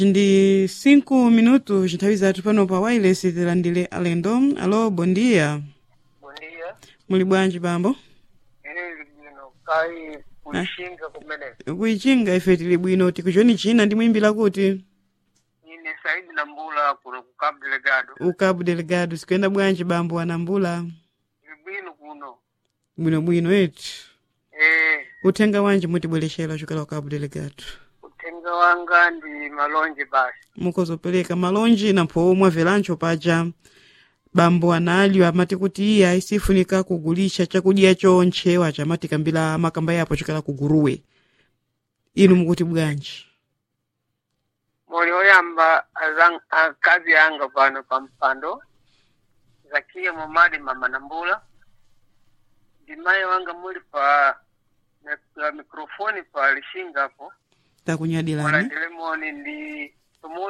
ndi 5 minutos nthawi zathu pano pa wireless tilandire alendo alo bondia Bom dia. muli bwanji bambo Ili bwino kai kuishinga kumeneko. kuichinga ife tili bwino tikuchoni china ndi mwimbila kuti Ine Saidi Nambula kuno ku Cabo Delgado. ukabu delegado sikuyenda bwanji bambo anambula Ili bwino kuno. bwinobwino eti Eh, uthenga wanji mutibwerexera chokela ukabu delegado uthenga wanga ndi malonje basi. mukozopereka malonji nampho mwavelancho paja bambo analyo amati kuti iye ayisifunika kugulisha chakudya chonche wacha amati kambira makamba yapo chokela kuguruwe inu mukuti bwanji Moli oyamba azang, akazi anga pano pa mpando. Zakia Momadi Mama Nambula. Ndi mayi wanga muli pa na- pa mikrofoni pa lishinga hapo. takunyadilani Wala Lemoni ndi